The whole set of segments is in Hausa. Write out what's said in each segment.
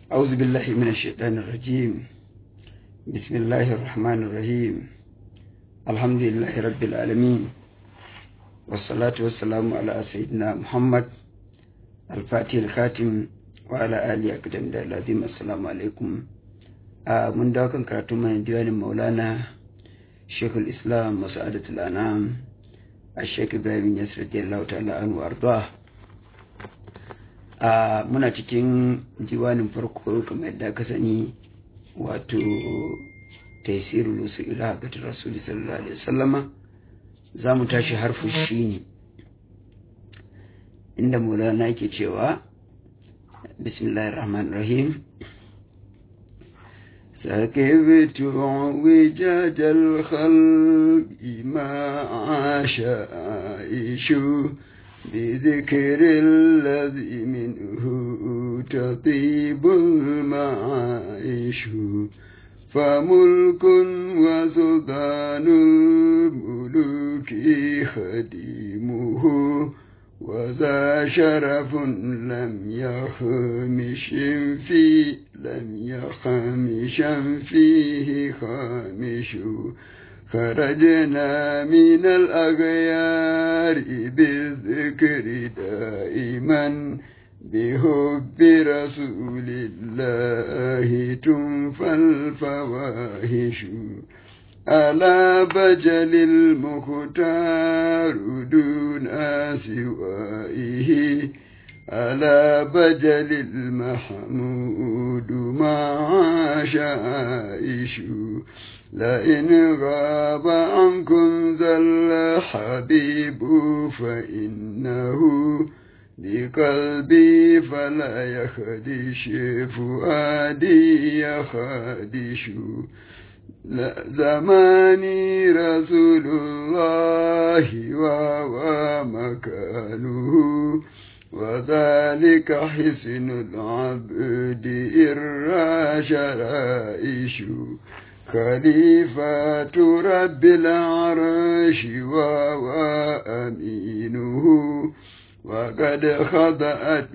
أعوذ بالله من الشيطان الرجيم بسم الله الرحمن الرحيم الحمد لله رب العالمين والصلاة والسلام على سيدنا محمد الفاتح الخاتم وعلى آله أقدم العظيم السلام عليكم آه من داكن كراتو من ديوان مولانا شيخ الإسلام وسعادة الأنام الشيخ إبراهيم يسر رضي الله تعالى عنه وأرضاه a muna cikin diwanin farko kamar yadda ka sani wato taisiru lusu ila hakatar rasuli sallallahu alaihi wasallama za mu tashi harfin shi ne inda maulana yake cewa bismillahir rahmanir rahim سكبت وجاج الخلق ما عاش عائش بذكر الذي منه تطيب المعايش فملك وسلطان الملوك خديمه وذا شرف لم يخمش في لم يخمش فيه خامش خرجنا من الأغيار بالذكر دائما بحب رسول الله تنفى الفواحش ألا بجل المختار دون سوائه ألا بجل المحمود مع شائش لئن غاب عنكم ذا الحبيب فإنه بقلبي فلا يخدش فؤادي يخدش لا زماني رسول الله وهو مكانه وذلك حسن العبد إرى شرائش خليفة رب العرش وهو أمينه وقد خضأت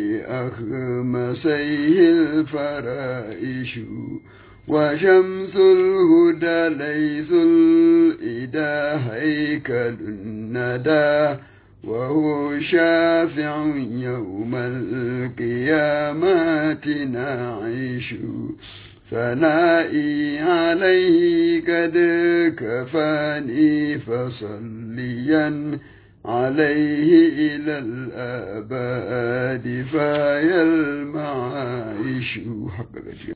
لأخمسيه الفرائش وشمس الهدى ليس الإله هيكل الندى وهو شافع يوم القيامة نعيش ثنائي عليه قد كفاني فصليا عليه إلى الآباد فيا المعايش حق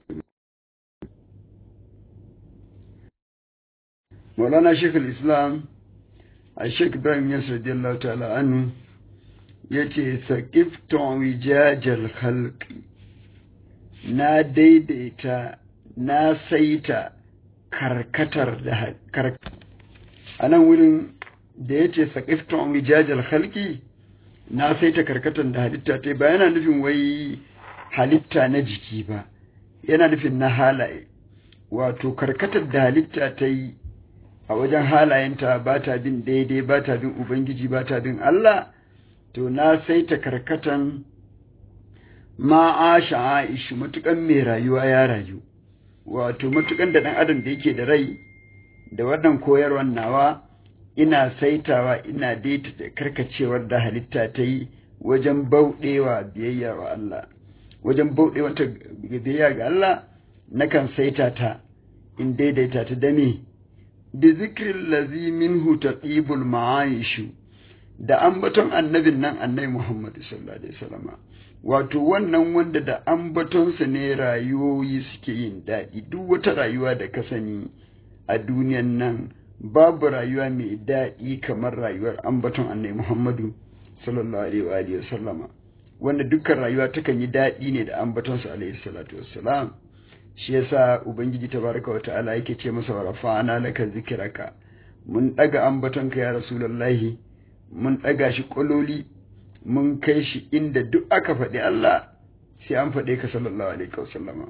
مولانا شيخ الإسلام الشيخ إبراهيم يسر رضي الله تعالى عنه يتي ثقفت وجاج الخلق na daidaita na saita karkatar da karkatar a nan wurin da ya ce saƙiftun wijajal halki na saita karkatar da halitta ta ba yana nufin wai halitta na jiki ba yana nufin na halaye wato karkatar da halitta ta yi a wajen halayenta ba ta bin daidai ba ta bin ubangiji ba ta bin Allah to na saita karkatan ma'asha aishu matukan mai rayuwa ya rayu wato matukan da ɗan adam da yake da rai da wannan koyarwar nawa ina saitawa ina daita da karkacewar da halitta ta yi wajen bauɗewa biyayya wa Allah wajen bauɗewa ta biyayya ga Allah nakan saita ta in daidaita ta da me bi zikrin lazi minhu taqibul ma'aishu da ambaton annabin nan annabi Muhammad sallallahu alaihi wasallama wato wannan wanda da ambatonsa ne rayuwoyi suke yin daɗi duk wata rayuwa da ka sani a duniyan nan babu rayuwa mai daɗi kamar rayuwar ambaton annabi Muhammadu sallallahu alaihi wa sallama wanda dukkan rayuwa takan yi daɗi ne da ambatonsa alaihi salatu wassalam shi yasa ubangiji tabaraka wa ta'ala yake ce masa wa rafa'ana laka zikraka mun daga ambatonka ya rasulullahi mun daga shi kololi mun kai shi inda duk aka faɗi Allah sai an faɗe ka sallallahu alaihi wasallama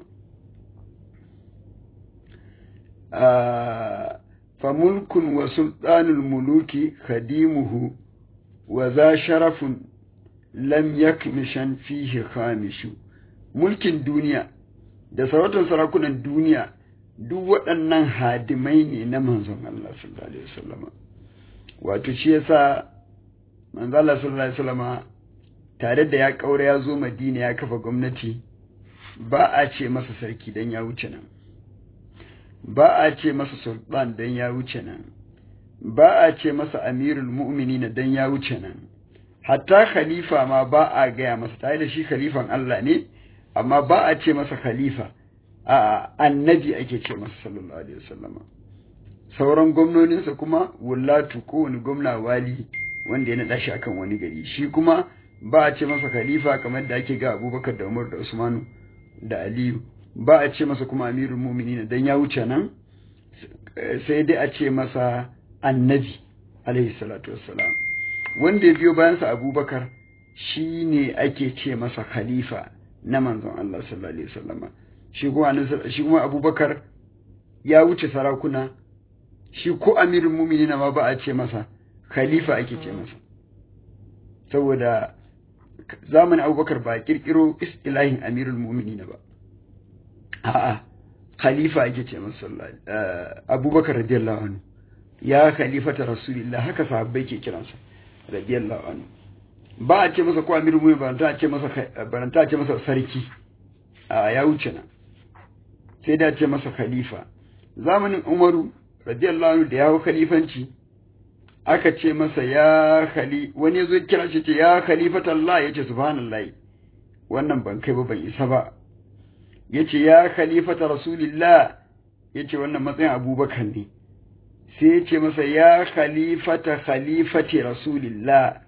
fa mulkun wa sultanul muluki khadimuhu wa za sharafun lam yakmishan fihi khamishu mulkin duniya da sarautar sarakunan duniya duk waɗannan hadimai ne na manzon Allah sallallahu alaihi wasallama wato shi yasa manzon Allah sallallahu alaihi wasallama tare da ya kaura ya zo Madina ya kafa gwamnati ba a ce masa sarki dan ya wuce nan ba a ce masa sultan dan ya wuce nan ba a ce masa amirul mu'minin dan ya wuce nan hatta khalifa ma ba a gaya masa tare da shi khalifan Allah ne amma ba a ce masa khalifa a annabi ake ce masa sallallahu alaihi wasallama sauran gwamnoninsa kuma wallatu kowane gwamna wali wanda ya naɗa shi akan wani gari shi kuma ba a ce masa khalifa kamar da ake ga abubakar da umar da usmanu da aliyu ba a ce masa kuma amirul mu'minin dan ya wuce nan sai dai a ce masa annabi alaihi salatu wassalam wanda ya biyo bayansa abubakar shi ne ake ce masa khalifa na manzon Allah sallallahu alaihi wasallama shi kuma shi kuma abubakar ya wuce sarakuna shi ko amirul mu'minin ma ba a ce masa khalifa ake ce masa saboda zamanin abubakar ba kirkiro istilahin amirul mu'minin ba a'a khalifa ake ce masa abubakar radiyallahu anhu ya khalifata rasulillah haka sahabbai ke kiransa radiyallahu anhu ba a ce masa ko amirul mu'minin ba a ce masa baranta a ce masa sarki a ya wuce nan sai da ce masa khalifa zamanin umaru radiyallahu anhu da ya hau khalifanci aka ce masa ya khali wani yazo kira shi ce ya khalifata Allah yace subhanallahi wannan ban kai ba ban isa ba yace ya khalifata rasulillah yace wannan matsayin abubakar ne sai yace masa ya khalifata khalifati rasulillah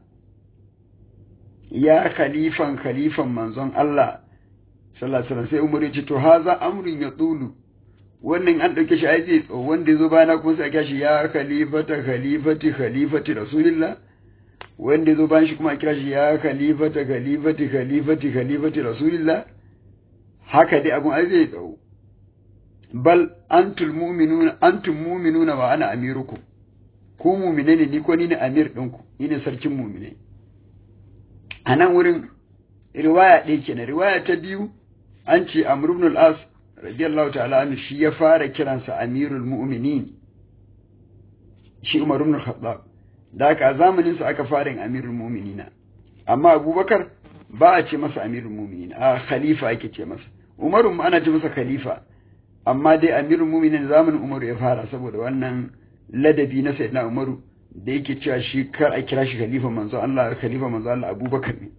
ya khalifan khalifan manzon Allah sallallahu alaihi wasallam sai umar yace to haza amrun ya tsulu wannan an ɗauke shi ai zai tso wanda ya zo bayana kuma sai a kira shi ya khalifata khalifati khalifati rasulillah wanda ya zo bayan shi kuma a kira shi ya khalifata khalifati khalifati khalifati rasulillah haka dai abun ai zai tso bal antul mu'minuna antum mu'minuna wa ana amirukum ku mu'mine ne ni ko ni ne amir ɗinku ni ne sarkin mu'mine a nan wurin riwaya ɗaya kenan riwaya ta biyu an ce amr ibn al-as radiyallahu ta'ala anhu shi ya fara kiransa amirul mu'minin shi Umar ibn Khattab da haka a zamanin sa aka fara yin amirul mu'minina amma Abubakar ba a ce masa amirul mu'minin a khalifa ake ce masa Umar ma ana ce masa khalifa amma dai amirul mu'minin zamanin Umar ya fara saboda wannan ladabi na sayyidina Umaru da yake cewa shi kar a kira shi khalifa manzo Allah khalifa manzo Allah Abubakar ne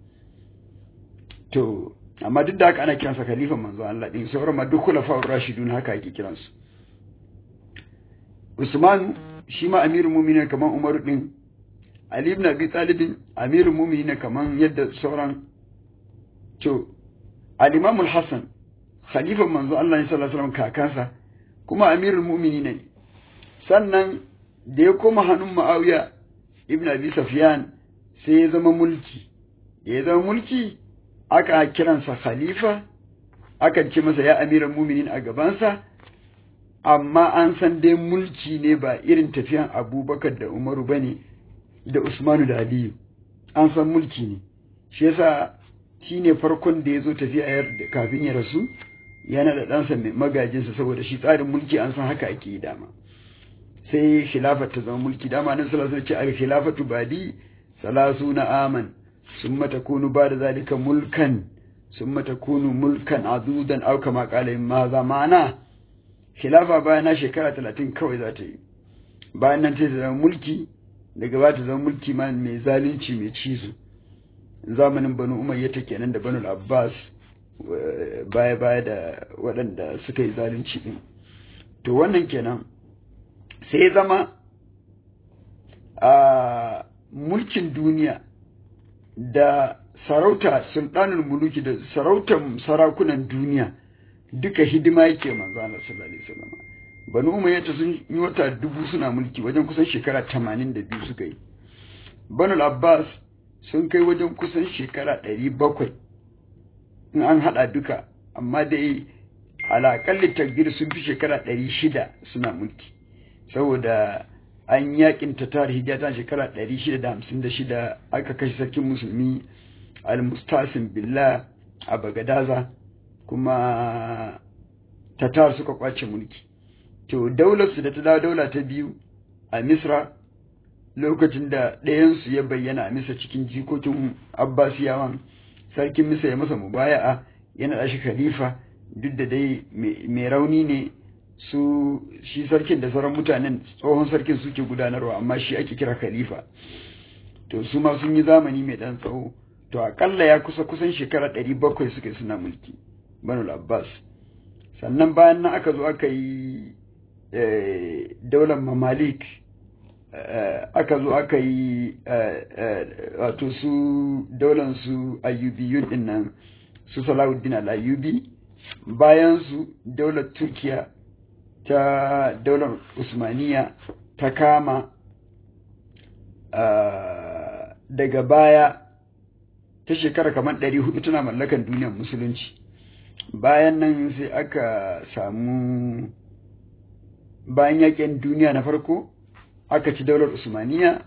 to amma duk da haka ana kiransa khalifan manzo Allah din sauran ma duk khulafa'ur rashidun haka ake kiransu Usman shi ma amirul mu'minin kaman Umar din Ali ibn Abi Talib amirul mu'minin kaman yadda sauran to al-Imam al-Hasan khalifan manzo Allah sallallahu alaihi wasallam kakansa kuma amirul mu'minin ne sannan da ya koma hannun Muawiya ibn Abi Sufyan sai ya zama mulki da ya zama mulki aka kiransa khalifa aka ce masa ya amiran muminin a gabansa amma an san dai mulki ne ba irin tafiyan abubakar da umaru ba ne da usmanu da aliyu an san mulki ne shi yasa shi ne farkon da ya zo tafiya kafin ya rasu yana da ɗansa mai magajinsa saboda shi tsarin mulki an san haka ake yi dama sai khilafat ta zama mulki dama nan sallallahu alaihi wasallam ce al khilafatu badi salasuna aman ثم تكون بعد ذلك ملكا ثم تكون ملكا عدودا او كما قال ماذا معنى khilafa bayan na shekara talatin kawai za ta yi bayan nan ta zama mulki daga ba ta zama mulki ma mai zalunci mai cizo zamanin banu umayya ta kenan da banu abbas baya baya da waɗanda suka yi zalunci din to wannan kenan sai zama a mulkin duniya da sarauta sultanul muluki da sarautar sarakunan duniya duka hidima yake manzo Allah sallallahu alaihi wasallam banu umayya sun yi wata dubu suna mulki wajen kusan shekara 82 suka yi banu abbas sun kai wajen kusan shekara 700 in an hada duka amma dai alaƙalli takbir sun fi shekara 600 suna mulki saboda an yakin ta tarihi ta shekara 656 aka kashe sarkin musulmi al-mustasim billah a bagadaza kuma tatar suka kwace mulki to daularsu da ta dawo daula ta biyu a misra lokacin da ɗayansu ya bayyana a misa cikin jikokin abbasiyawan sarkin misa ya masa mubaya'a yana da shi khalifa duk da dai mai rauni ne su shi sarkin da sauran mutanen tsohon sarkin suke gudanarwa amma shi ake kira khalifa to su ma sun yi zamani mai ɗan tsawo to akalla ya kusa kusan shekara ɗari bakwai suka suna mulki banul abbas sannan bayan nan aka zo aka yi daular mamalik aka zo aka yi wato su daular su ayyubiyun din nan su salahuddin al-ayyubi bayan su daular turkiya ta daular usmaniya ta kama daga baya ta shekara kamar ɗari hudu tana mallakan duniyar musulunci bayan nan sai aka samu bayan yakin duniya na farko aka ci daular usmaniya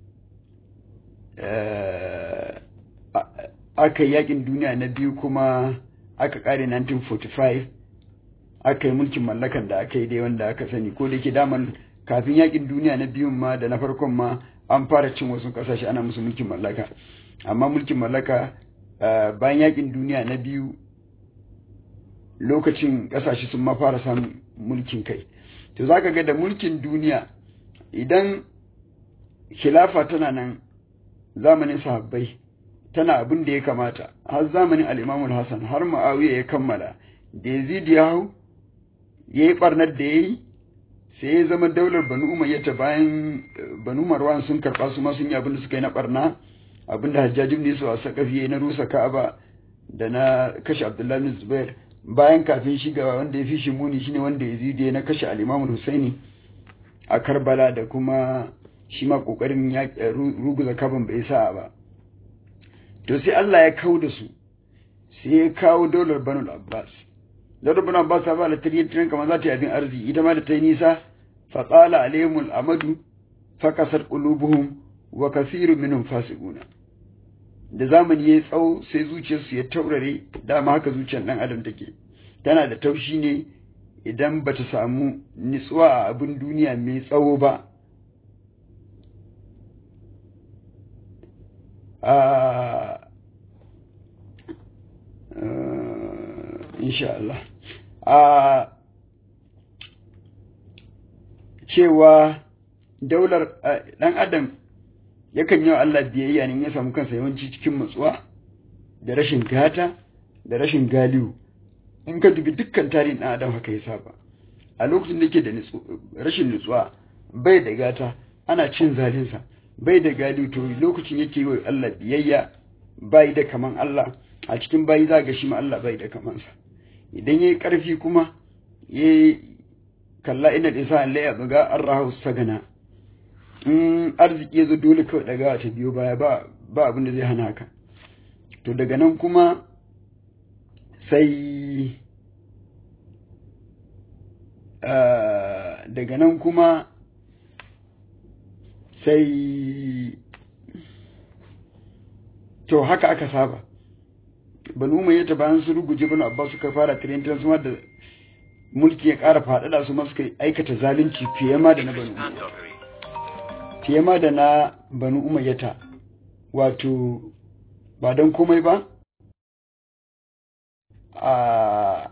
aka yi yakin duniya na biyu kuma aka kare 1945 aka yi mulkin mallakan da aka yi dai wanda aka sani ko da ke daman kafin yakin duniya na biyun ma da na farkon ma an fara cin wasu kasashe ana musu mulkin mallaka amma mulkin mallaka bayan yakin duniya na biyu lokacin kasashe sun ma fara samun mulkin kai to za ka ga da mulkin duniya idan khilafa tana nan zamanin sahabbai tana abin da ya kamata har zamanin al'imamul hassan har ma'awiya ya kammala da yazid ya hau ya yi ɓarnar da ya yi sai ya zama daular banu umayyata bayan banu marwan sun karɓa su ma sun yi abin da suka yi na ɓarna abin da hajjajin ne su a sakafi ya na rusa ka'aba da na kashe abdullahi bin zubair bayan kafin shiga wanda ya fi shi muni shine wanda yazid ya na kashe al'imamul husaini a karbala da kuma shi ma ƙoƙarin ruguza kaban bai sa ba to sai Allah ya kawo da su sai ya kawo daular banul abbas daular banul abbas ta ba da tarihin tunan kamar za ta yi abin arziki ita ma da ta yi nisa fa tsala alaihimul amadu fa kasar qulubuhum wa kathiru minhum fasiquna da zamani ya tsawo sai zuciyarsu ya taurare dama haka zuciyar dan adam take tana da taushi ne idan bata samu nitsuwa a abin duniya mai tsawo ba insha Allah a cewa daular ɗan adam yakan yi wa Allah biyayya ne ya samu kansa yawanci cikin matsuwa da rashin gata da rashin galihu in ka dubi dukkan tarihin ɗan adam haka ya saba a lokacin da yake da rashin nutsuwa bai da gata ana cin zalinsa bai da galihu to lokacin yake yi wa Allah biyayya bai da kaman Allah a cikin bayi za ga shi ma Allah bai da kamansa idan yayi karfi kuma yayi kalla ina da isa Allah ya buga arrahu sagana in arziki yazo dole kawai daga ta biyo baya ba ba abin da zai hana ka to daga nan kuma sai daga nan kuma sai to haka aka saba banu mai yata bayan su ruguje banu abba suka fara tirintar su da mulki ya ƙara faɗaɗa su suka aikata zalunci fiye ma da na banu fiye ma da na banu umayyata wato ba don komai ba a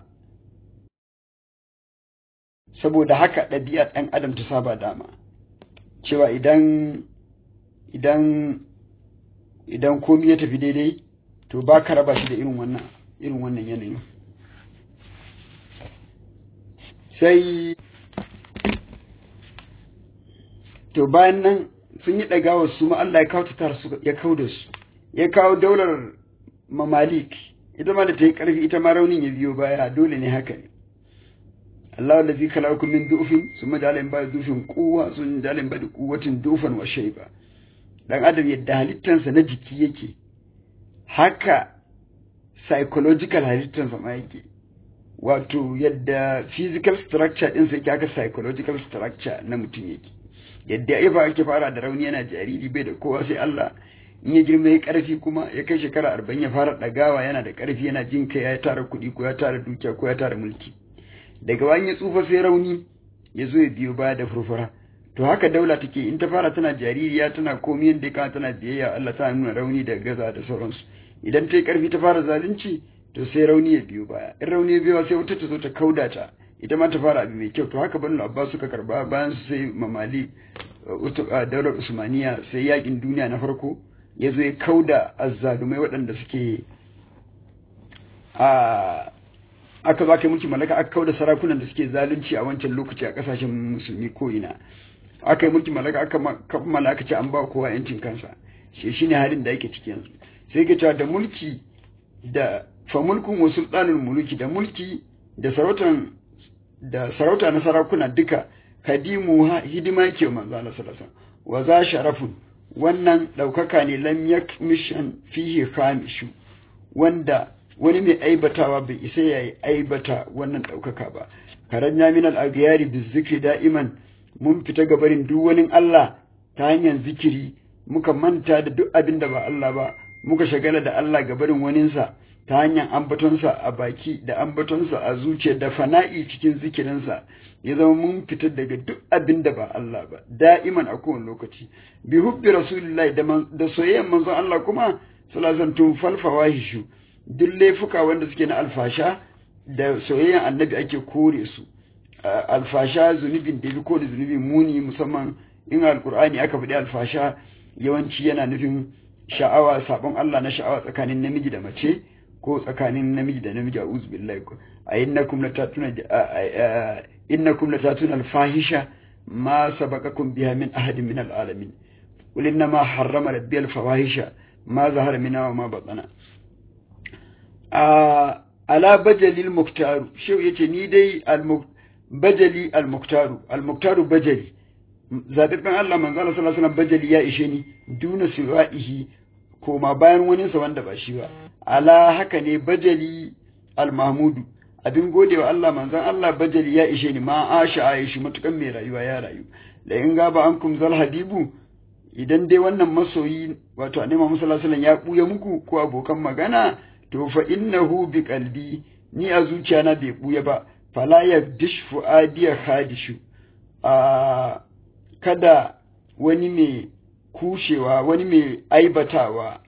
saboda haka ɗabi'ar ɗan adam ta saba dama cewa idan idan idan komi ya tafi daidai to ba ka raba shi da irin wannan irin wannan yanayin sai to bayan nan sun yi ɗagawa su ma Allah ya kawo ta su ya kawo da su ya kawo daular mamalik ita ma da ta yi ƙarfi ita ma raunin ya biyo baya dole ne haka ne Allah da zai kala min dufin su ma dalin ba dufin kowa sun dalin ba da kuwatin dufan wa shaiba dan adam yadda halittansa na jiki yake haka psychological halittansa ma yake wato yadda physical structure ɗinsa yake haka psychological structure na mutum yake yadda ya ake fara da rauni yana jariri bai da kowa sai Allah in ya girma ya karfi kuma ya kai shekara arba'in ya fara ɗagawa yana da karfi yana jin kai ya tara kuɗi ko ya tara dukiya ko ya tara mulki daga bayan ya tsufa sai rauni ya zo ya biyo baya da furfura to haka daula take in ta fara tana jaririya tana komi yadda ya tana biyayya Allah ta nuna rauni da gaza da sauransu idan ta yi karfi ta fara zalunci to sai rauni ya biyo baya in rauni ya biyo sai wata ta zo ta kauda ta ita ma ta fara abu mai kyau to haka banu abbas suka karba bayan su sai mamali daular usmaniya sai yakin duniya na farko ya zo ya kauda azzalumai waɗanda suke a aka zo aka mulki mallaka aka kauda sarakunan da suke zalunci a wancan lokaci a kasashen musulmi ko ina aka yi mulki mallaka aka kammala aka ce an ba kowa yancin kansa shi shine halin da yake ciki yanzu sai ke cewa da mulki da fa mulkun wa sultanul muluki da mulki da sarautan da sarauta na sarakuna duka kadimu hidima yake manzo Allah sallallahu alaihi wa za sharafun wannan daukaka ne lam yakmishan fihi khamishu wanda wani mai aibatawa bai isa ya aibata wannan daukaka ba karanya min al-aghyari bizikri da'iman mun fita gabarin duk wani Allah ta hanyar zikiri muka manta da duk abin da ba Allah ba muka shagala da Allah gabarin waninsa ta hanyar ambatonsa a baki da ambatonsa a zuciya da fana'i cikin zikirinsa ya zama mun fitar daga duk abin da ba Allah ba da'iman a kowane lokaci bi hubbi rasulillahi da da soyayyen manzon Allah kuma salazan tun falfawa hishu duk laifuka wanda suke na alfasha da soyayyen annabi ake kore su alfasha zunubin da bi ko da zunubi muni musamman in alkur'ani aka faɗi alfasha yawanci yana nufin sha'awa sabon Allah na sha'awa tsakanin namiji da mace ko tsakanin namiji da namiji a billahi a innakum latatuna innakum latatuna alfahisha ma sabaqakum biha min ahadin min alalamin qul inna ma harrama rabbi alfawahisha ma zahara minha wa ma batana ala bajalil muktaru shehu yace ni dai al bajali al muktaru al muktaru bajali zababben Allah manzo Allah sallallahu alaihi wasallam bajali ya ishe ni duna siwa'ihi koma bayan wani sa wanda ba shi ba ala haka ne bajali al mahmudu abin godewa Allah manzon Allah bajali ya ishe ni ma asha aishi matukan mai rayuwa ya rayu da in gaba ankum zal hadibu idan dai wannan masoyi wato annabi Muhammad sallallahu alaihi wasallam ya buya muku ko abokan magana to fa innahu bi qalbi ni a zuciyana bai buya ba fala yabdish fuadiya khadishu a kada wani mai kushewa wani mai aibatawa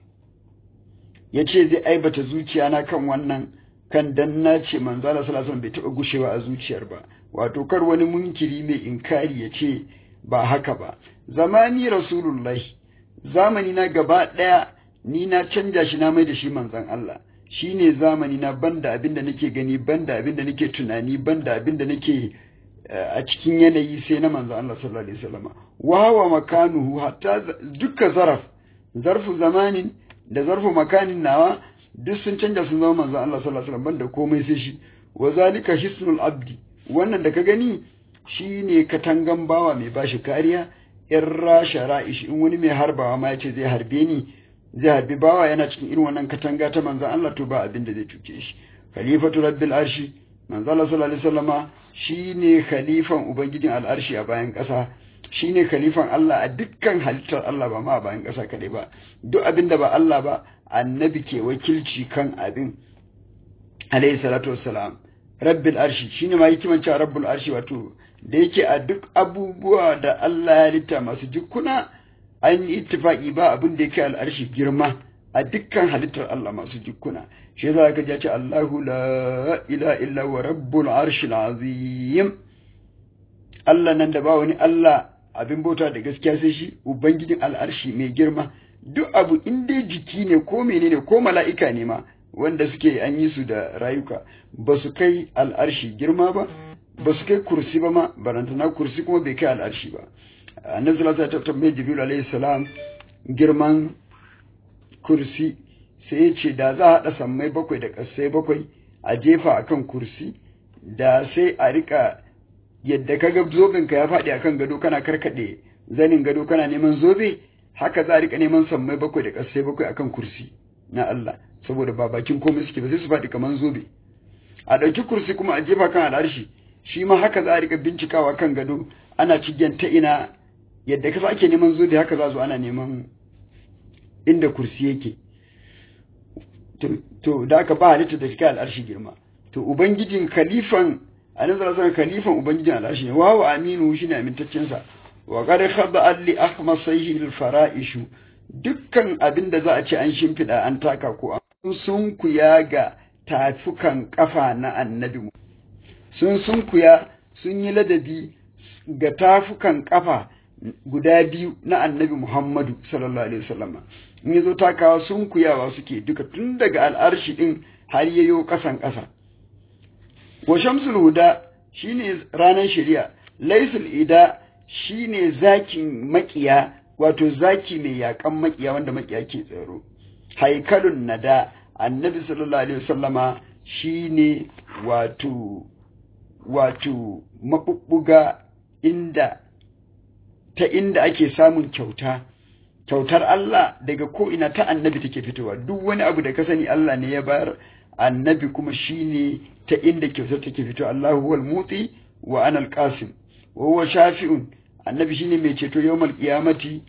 ya ce zai aibata zuciyana kan wannan kan dan na ce manzala sallallahu bai taɓa gushewa a zuciyar ba wato kar wani munkiri mai inkari ya ce ba haka ba zamani rasulullahi zamani na gaba ɗaya ni na canja shi na mai da shi manzon Allah shi ne zamani na banda abin da nake gani banda abin da nake tunani banda abin da nake a cikin yanayi sai na manzo Allah sallallahu alaihi wasallam wa huwa makanuhu hatta dukka zaraf zarfu zamanin da zarfu makanin nawa duk sun canja sun zama manzo Allah sallallahu alaihi wasallam banda komai sai shi wa zalika hisnul abdi wannan da ka gani shine katangan bawa mai bashi kariya in rasha ra'ish in wani mai harbawa ma yace zai harbe ni zai harbi bawa yana cikin irin wannan katanga ta manzo Allah to ba abin da zai cuce shi khalifatu rabbil arshi manzo Allah sallallahu alaihi wasallama shine khalifan ubangijin al'arshi a bayan ƙasa shine khalifan Allah a dukkan halittar Allah ba ma a bayan ƙasa kaɗai ba duk abin da ba Allah ba annabi ke wakilci kan abin alayhi salatu wassalam rabbil arshi shine ma hikiman cewa rabbul arshi wato da yake a duk abubuwa da Allah ya halitta masu jikkuna an yi ittifaki ba abin da yake al'arshi girma a dukkan halittar Allah masu jikkuna shi yasa ka ji ce Allahu la ilaha illa wa rabbul arshil azim Allah nan da ba wani Allah abin bauta da gaskiya sai shi ubangijin al'arshi mai girma duk abu in dai jiki ne ko menene ko mala'ika ne ma wanda suke an yi su da rayuka ba su kai al'arshi girma ba ba su kai kursi ba ma barantana kursi kuma bai kai al'arshi ba annabi sallallahu alaihi wasallam mai jibril alaihi salam girman kursi sai ya ce da za a haɗa sammai bakwai da ƙasai bakwai a jefa akan kursi da sai a rika yadda ka ga zobinka ya faɗi akan gado kana karkaɗe zanin gado kana neman zobe haka za a rika neman sammai bakwai da ƙasai bakwai akan kursi na Allah saboda ba bakin komai suke ba sai su faɗi kaman zobe a ɗauki kursi kuma a jefa kan al'arshi shi ma haka za a rika bincikawa kan gado ana cigen ta ina yadda ka ake neman zobe haka za zo ana neman inda kursi yake to da aka ba halitta da kai al'arshi girma to ubangijin khalifan annabi sallallahu alaihi khalifan ubangijin al'arshi ne wa aminu shine amintaccen sa wa qad khada alli ahmasayhi al fara'ishu dukkan abin da za a ce an shimfida an taka ko an sunkuya ga tafukan kafa na annabi sun sunkuya sun yi ladabi ga tafukan kafa guda biyu na annabi Muhammadu sallallahu alaihi wasallam in yazo takawa sun kuyawa suke duka tun daga al'arshi din har yayo kasan kasa wa shamsul huda shine ranar shari'a laysul ida shine zakin makiya wato zaki mai yakan makiya wanda makiya ke tsaro haikalun nada annabi sallallahu alaihi wasallama shine wato wato mabubbuga inda ta inda ake samun kyauta kyautar Allah daga ko ina ta annabi take fitowa duk wani abu da ka sani Allah ne ya bayar annabi kuma shine ta inda kyautar take fitowa Allahu huwal muti wa ana alqasim wa huwa shafi'un annabi shine mai ceto yawmal qiyamati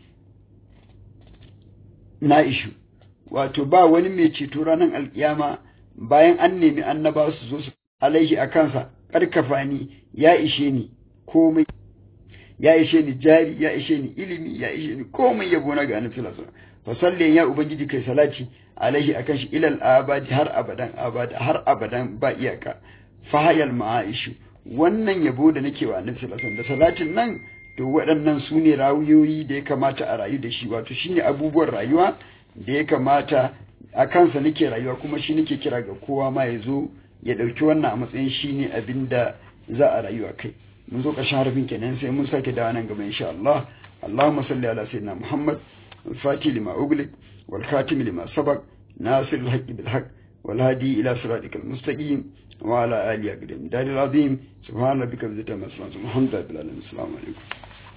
na ishu wato ba wani mai ceto ranar alkiyama bayan an nemi annaba su zo su alaihi a kansa karkafa ni ya ishe ni komai ya ishe ni jari ya ishe ni ilimi ya ishe ni komai yabo na ga annabi sallallahu alaihi wasallam fa salli ya ubangiji kai salati alaihi akan shi ilal abadi har abadan abada har abadan ba iyaka fa hayal ma'aishu wannan yabo da nake wa annabi sallallahu alaihi wasallam da salatin nan to waɗannan su ne rawuyoyi da ya kamata a rayu da shi wato shine abubuwan rayuwa da ya kamata a kansa nake rayuwa kuma shi nake kira ga kowa ma ya zo ya ɗauki wannan a matsayin shi ne abin da za a rayu a kai mun zo ƙarshen harafin kenan sai mun sake dawo nan gaba insha Allah Allahumma salli ala sayyidina Muhammad al-Fatih lima ughliq wal khatim lima sabaq nasir al-haqq bil haqq wal hadi ila siratikal mustaqim wa ala alihi aqdam dalil azim subhana rabbika bi izzati amma yasifun alhamdulillahi rabbil alamin assalamu alaikum